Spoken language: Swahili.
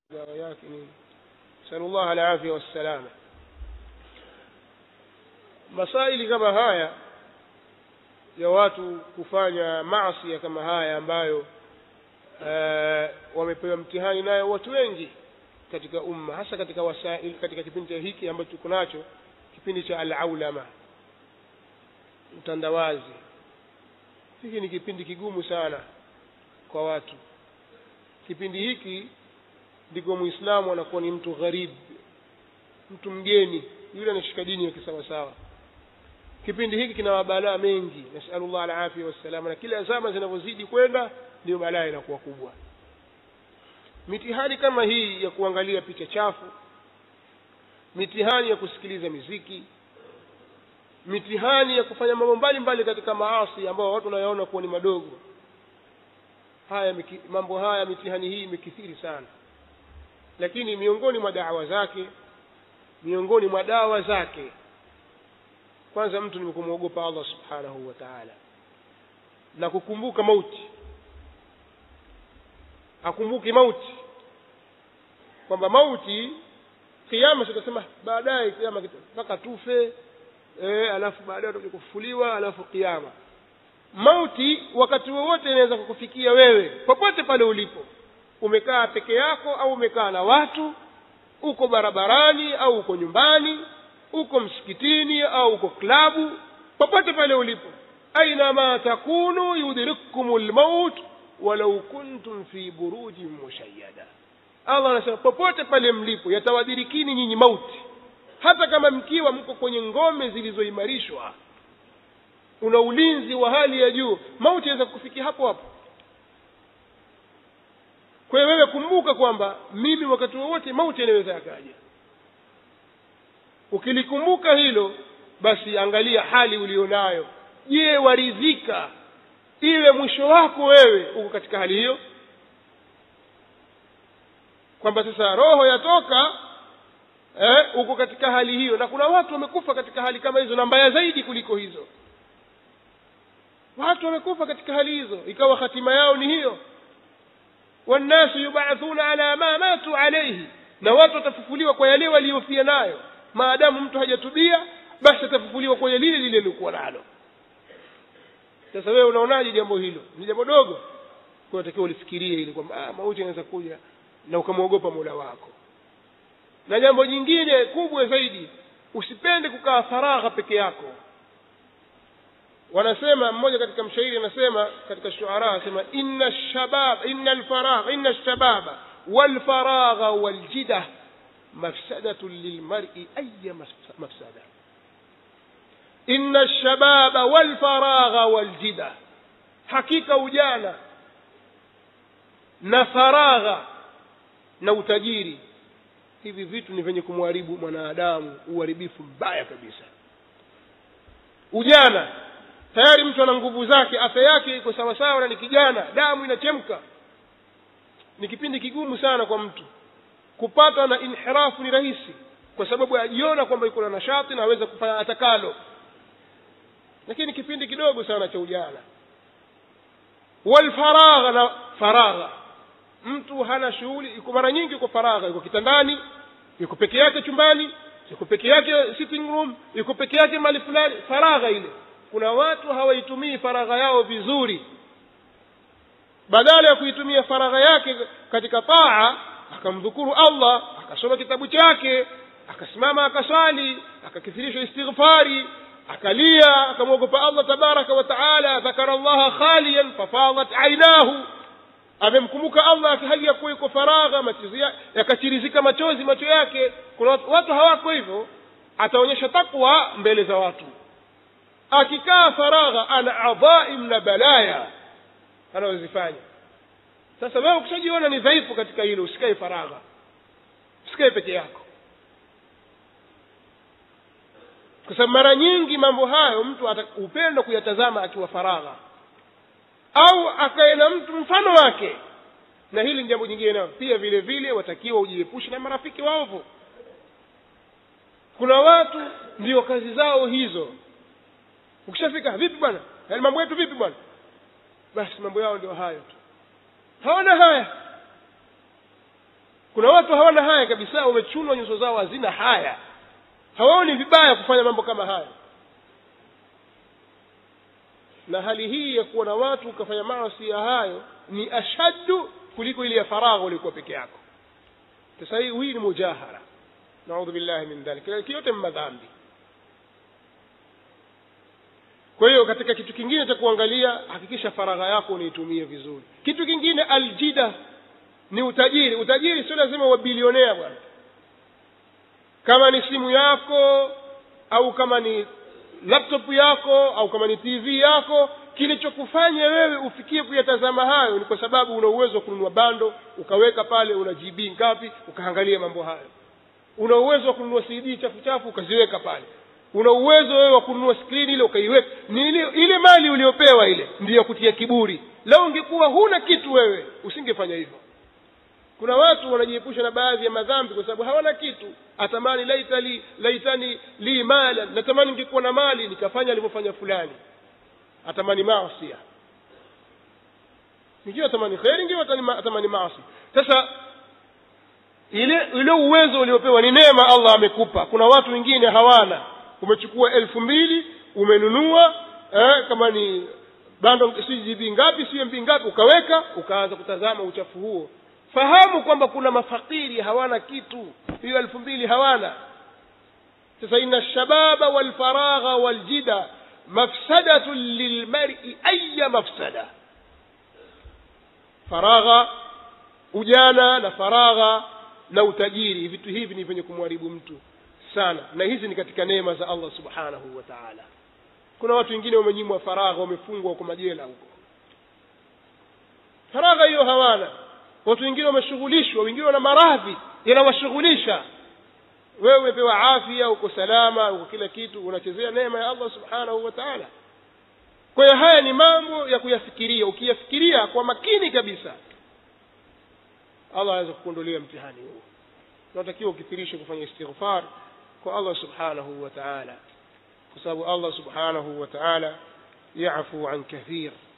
dawa yake ni sallallahu alafia wassalama masaili kama haya ya watu kufanya maasi kama haya ambayo uh, wamepewa mtihani nayo watu wengi katika umma hasa katika wasail katika kipindi hiki ambacho tuko nacho kipindi cha alaulama utandawazi hiki ni kipindi kigumu sana kwa watu kipindi hiki ndiko muislamu anakuwa ni mtu gharib mtu mgeni yule anashika dini ya kisawasawa kipindi hiki kina mabalaa mengi nasalullah alafia wassalama na kila zama zinavyozidi kwenda ndio balaa inakuwa kubwa mitihani kama hii ya kuangalia picha chafu mitihani ya kusikiliza miziki mitihani ya kufanya mambo mbalimbali katika maasi ambayo watu wanayaona kuwa ni madogo haya mambo haya mitihani hii imekithiri sana lakini miongoni mwa dawa zake miongoni mwa dawa zake kwanza mtu ni kumwogopa allah subhanahu wa taala na kukumbuka mauti akumbuki mauti kwamba mauti kiama tutasema baadaye kiama mpaka tufe e, alafu baadaye utakuja kufufuliwa alafu kiama mauti wakati wowote inaweza kukufikia wewe popote pale ulipo umekaa peke yako au umekaa na watu uko barabarani au uko nyumbani uko msikitini au uko klabu popote pale ulipo ainama takunu yudrikkum lmaut walau kuntum fi burujin mushayyada allah anasema popote pale mlipo yatawadirikini nyinyi mauti hata kama mkiwa mko kwenye ngome zilizoimarishwa una ulinzi wa hali ya juu mauti yaweza kufikia hapo hapo kwa hiyo wewe kumbuka kwamba mimi wakati wowote mauti yanaweza yakaja ukilikumbuka hilo basi angalia hali ulionayo je waridhika iwe mwisho wako wewe uko katika hali hiyo kwamba sasa roho yatoka eh, uko katika hali hiyo na kuna watu wamekufa katika hali kama hizo na mbaya zaidi kuliko hizo watu wamekufa katika hali hizo ikawa hatima yao ni hiyo wannasu yubathuna ala ma matu alaihi na watu watafufuliwa kwa yale waliyofia nayo maadamu mtu hajatubia basi atafufuliwa kwenye lile lile lilikuwa nalo sasa wewe unaonaje jambo hilo ni jambo dogo unatakiwa ulifikirie ili kwamba ah, mauti anaweza kuja na ukamwogopa mola wako na jambo jingine kubwa zaidi usipende kukaa faragha peke yako wanasema mmoja katika mshairi anasema katika shuara anasema inna shabab inna alfaragha inna shababa walfaragha waljida mafsadatun lilmar'i aya mafsada inna shababa walfaragha waljida hakika ujana na faragha na utajiri hivi vitu ni vyenye kumharibu mwanadamu uharibifu mbaya kabisa ujana tayari mtu ana nguvu zake afya yake iko sawasawa na ni kijana damu inachemka ni kipindi kigumu sana kwa mtu kupatwa na inhirafu ni rahisi kwa sababu ajiona kwamba iko na nashati na aweza kufanya atakalo lakini kipindi kidogo sana cha ujana walfaragha na faragha mtu hana shughuli iko mara nyingi yuko faragha yuko kitandani yuko peke yake chumbani yuko peke yake sitting room yuko peke yake mali fulani faragha ile kuna watu hawaitumii faragha yao vizuri badala ya kuitumia faragha yake katika taa akamdhukuru allah akasoma kitabu chake akasimama akaswali akakithirisha istighfari akalia akamwogopa allah tabaraka wa taala dhakara llaha khaliyan fafadat ainahu amemkumbuka allah hali ya kuwa iko faragha machozi yakachirizika machozi macho yake kuna watu hawako hivyo ataonyesha takwa mbele za watu akikaa faragha ana adhaim na balaya anazozifanya sasa wewe ukishajiona ni dhaifu katika hilo usikae faragha usikae peke yako kwa sababu mara nyingi mambo hayo mtu hupenda kuyatazama akiwa faragha au akae na mtu mfano wake na hili ni jambo jingine nao pia vile vile watakiwa ujiepushe na marafiki waovu kuna watu ndio kazi zao hizo ukishafika vipi bwana yaani mambo yetu vipi bwana basi mambo yao ndio hayo tu hawana haya kuna watu hawana haya kabisa wamechunwa nyuso zao hazina haya hawaoni vibaya kufanya mambo kama haya na hali hii ya kuwa na watu ukafanya maasi ya hayo ni ashaddu kuliko ile ya faragha uliokuwa peke yako sasa hii hii ni mujahara naudhu billahi min dhalik lakini yote madhambi kwa hiyo katika kitu kingine cha kuangalia hakikisha faragha yako unaitumie vizuri kitu kingine aljida ni utajiri utajiri sio lazima uwe bilionea bwana kama ni simu yako au kama ni laptop yako au kama ni tv yako kilichokufanya wewe ufikie kuyatazama hayo ni kwa sababu una uwezo wa kununua bando ukaweka pale una gb ngapi ukaangalia mambo hayo una uwezo wa kununua cd chafu chafu ukaziweka pale una uwezo wewe wa kununua skrini ile ukaiweka ni ile, ile mali uliopewa ile ndiyo kutia kiburi leo ungekuwa huna kitu wewe usingefanya hivyo kuna watu wanajiepusha na baadhi ya madhambi kwa sababu hawana kitu atamani laita li, laitani li mala natamani ningekuwa na mali nikafanya alivyofanya fulani atamani maasia ingiwa atamani kheri ingiwa atamani maasi sasa ile ile uwezo uliopewa ni neema allah amekupa kuna watu wengine hawana umechukua elfu mbili umenunua eh, kama ni bando si gb ngapi si mb ngapi ukaweka ukaanza kutazama uchafu huo fahamu kwamba kuna mafakiri hawana kitu hiyo elfu mbili hawana sasa ina lshababa walfaragha waljida mafsadatun lilmari aya mafsada faragha ujana na faragha na utajiri vitu hivi ni vyenye kumharibu mtu sana na hizi ni katika neema za allah subhanahu wa taala kuna watu wengine wamenyimwa faragha wamefungwa kwa majela huko faragha hiyo hawana watu wengine wameshughulishwa wengine wana maradhi yanawashughulisha wewe umepewa afya uko salama uko kila kitu unachezea neema ya allah subhanahu wa taala kwa hiyo haya ni mambo ya kuyafikiria ukiyafikiria kwa makini kabisa allah anaweza kukuondolea mtihani huo unatakiwa ukithirishe kufanya istighfar kwa allah subhanahu wa taala kwa sababu allah subhanahu wa taala yafu an kathir